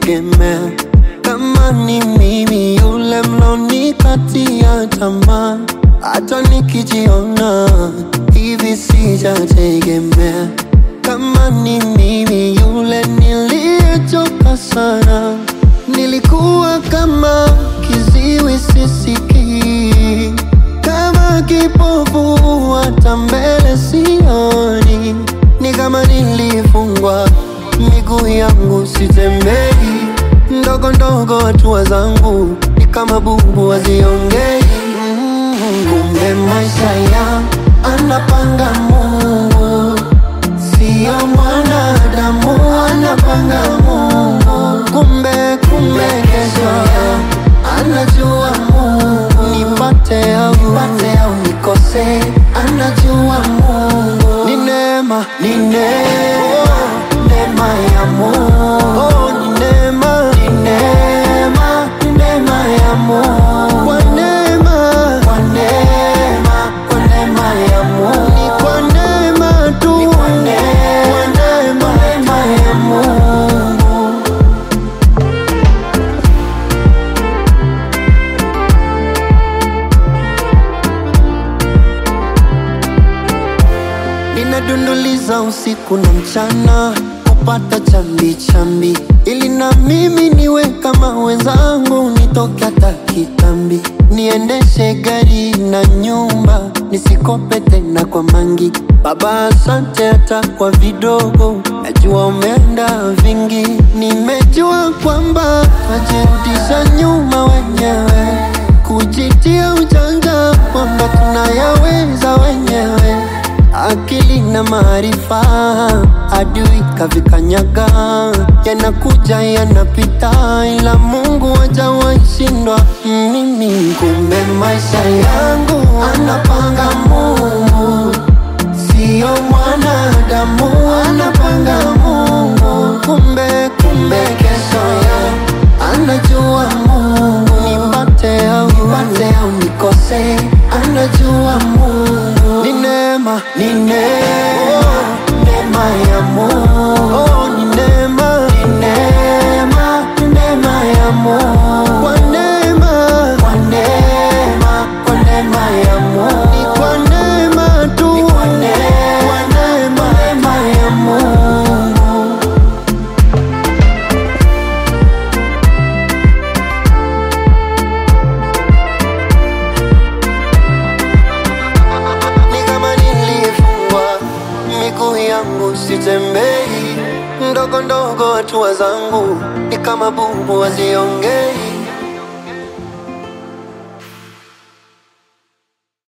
kutegemea. Kama ni mimi yule mlonikatia tamaa, hata nikijiona hivi sijategemea. Kama ni mimi yule niliyechoka sana, nilikuwa kama kiziwi sisikii, kama kipofu hata mbele sioni, ni kama nilifungwa miguu yangu sitembei, ndogo ndogo hatua zangu ni kama bubu haziongei. Mm, Kumbe maisha ya anapanga Mungu, sio mwanadamu anapanga Mungu. Kumbe kumbe kesho ya anajua Mungu, nipate au nipate au nikose, anajua Mungu. Ni neema, ni neema, neema ya Mungu. Oh, ni neema, ni neema, ni neema ya Mungu. Kwa neema, kwa neema, kwa neema ya Mungu. Ni kwa neema tu, ni kwa neema, kwa neema, neema ya Mungu. Ninadunduliza usiku na mchana kupata chambi chambi, ili na mimi niwe kama wenzangu, nitoke hata kitambi, niendeshe gari na nyumba, nisikope tena kwa mangi. Baba, asante hata kwa vidogo, najua umeenda vingi. Nimejua kwamba najirudisha nyuma wenyewe, kujitia ujanja kwamba tunayaweza wenyewe akili na maarifa, adui kavikanyaga, yanakuja yanapita, ila Mungu hajawahi shindwa mimi. Kumbe maisha yangu anapanga Mungu, sio mwanadamu anapanga Mungu. Kumbe kumbe kesho yangu anajua Mungu, nipate au nipate au nikose, anajua Mungu. Ni neema, ni neema, neema ya Mungu. Oh, ni neema, ni neema, ni neema ya Mungu. Kwa neema, kwa neema, kwa neema ya Mungu. Ni kwa neema tu, ni kwa neema, kwa neema, neema ya Mungu. ni kama nilifungwa miguu yangu sitembei, ndogo ndogo hatua zangu ni kama bubu haziongei.